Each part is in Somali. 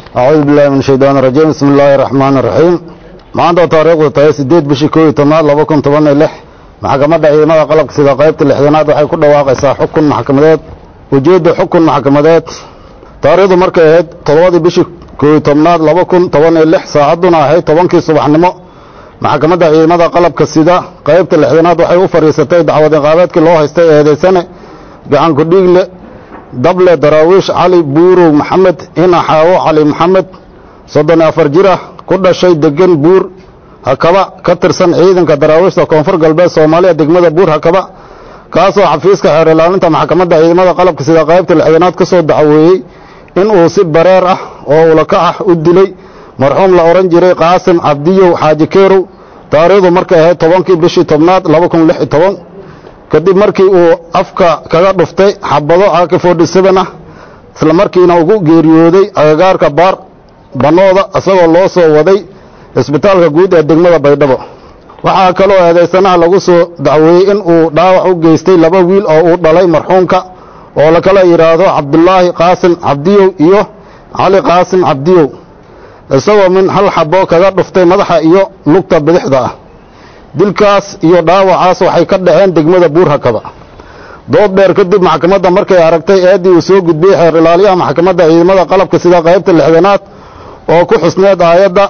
acuudu billahi min shaytaan irajiim bismi illaahi araxmaan iraxiim maanta taariikhdu tahay siddeed bishii koo iyo tobnaad laba kun toban iyo lix maxkamadda ciidamada qalabka sida qaybta lixdanaad waxay ku dhawaaqaysaa xukun maxkamadeed ujeedda xukun maxkamadeed taariikhdu markay ahayd toddobadii bishii koo iyo tobnaad laba kun toban iyo lix saacadduna ahayd tobankii subaxnimo maxkamadda ciidamada qalabka sida qaybta lixdanaad waxay u fadhiisatay dacwad iqaabeedkii loo haystay eedaysane gacan kudhiigle dable daraawiish cali buurow maxamed inaxaawo cali maxamed soddon iyo afar jir ah ku dhashay degan buur hakaba ka tirsan ciidanka daraawiishta koonfur galbeed soomaaliya degmada buur hakaba kaasoo xafiiska xeer ilaalinta maxkamadda ciidamada qalabka sida qaybta lixdanaad ka soo dacweeyey in uu si bareer ah oo ulakac ah u dilay marxuum la odhan jiray qaasim cabdiyow xaaji keerow taariikhdu markay ahayd tobankii bishii tobnaad laba kun lix iyo toban kadib markii uu afka kaga dhuftay xabado aaki forty seven ah isla markiina ugu geeriyooday agagaarka baar bannooda isagoo loo soo waday isbitaalka guud ee degmada baydhabo waxaa kaloo eedaysanaha lagu soo dacweeyey in uu dhaawac u geystay laba wiil oo uu dhalay marxuumka oo la kala yidhaahdo cabdulaahi qaasim cabdiyow iyo cali qaasim cabdiyow isagoo min hal xabo kaga dhuftay madaxa iyo lugta bidixda ah dilkaas iyo dhaawacaas waxay ka dhaceen degmada buur hakaba dood dheer kadib maxkamadda markay aragtay eeddii uu soo gudbiyey xeer ilaaliyaha maxkamadda ciidamada qalabka sida qaybta lixdanaad oo ku xusneed aayadda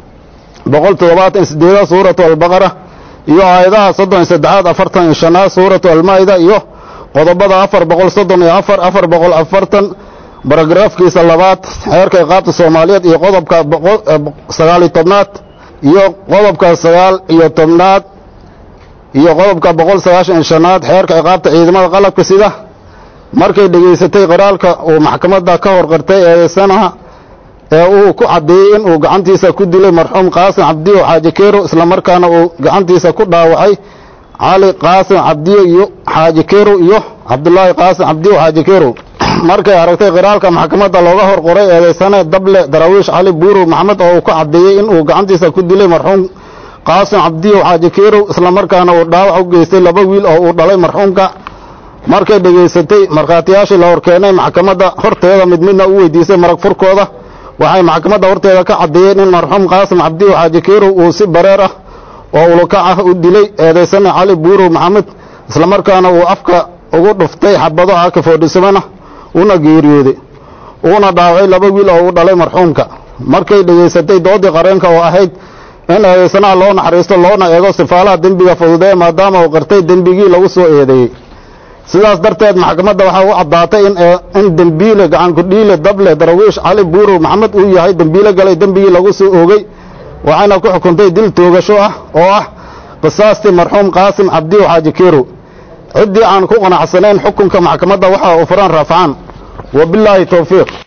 boqol toddobaatan iyo sideedaad suuratu albaqara iyo aayadaha soddon iyo saddexaad afartan iyo shanaad suuratu almaa'ida iyo qodobada afar boqol soddon iyo afar afar boqol afartan baragraafkiisa labaad xeerka iqaabta soomaaliyeed iyo qodobka sagaal iyo tobnaad iyo qodobka sagaal iyo tobnaad iyo qodobka boqol sagaashan iyo shanaad xeerka iqaabta ciidamada qalabka sida markay dhegaysatay qoraalka uu maxkamadda ka hor qartay eedaysanaha ee uu ku caddeeyey in uu gacantiisa ku dilay marxuum qaasim cabdiyo xaaji keero islamarkaana uu gacantiisa ku dhaawacay cali qaasim cabdiyo iyo xaaji keerow iyo cabdulaahi qaasim cabdiyo xaaji keerow markay aragtay qiraalka maxkamadda looga hor qoray eedaysane dable daraawiish cali buurow maxamed oo uu ku caddeeyey in uu gacantiisa ku dilay marxuum qaasim cabdiyow xaaji keerow islamarkaana uu dhaawac u geystay laba wiil oo uu dhalay marxuumka markay dhegaysatay markhaatiyaashii la horkeenay maxkamadda horteeda mid midna u weydiisay marag furkooda waxay maxkamadda horteeda ka caddeeyeen in marxuum qaasim cabdiyow xaaji keerow uu si bareer ah oo ulukac ah u dilay eedaysane cali buurow maxamed islamarkaana uu afka ugu dhuftay xabado aaka foodhisamana una geeriyooday uuna dhaawacay laba wiil oo uu dhalay marxuumka markay dhegaysatay doodii qareenka oo ahayd in eedaysanaha loo naxariisto loona eego sifaalaha dembiga fududee maadaama uu qartay dembigii lagu soo eedeeyey sidaas darteed maxkamadda waxaa u caddaatay in dembiile gacankudhiile dable darawiish cali buurow maxamed uu yahay dembiile galay dembigii lagu soo oogay waxayna ku xukuntay dil toogasho ah oo ah qisaastii marxuum qaasim cabdiyow xaaji keerow ciddii aan ku qanacsanayn xukunka maxkamadda waxa uu furan raafcaan wabilaahi towfiiq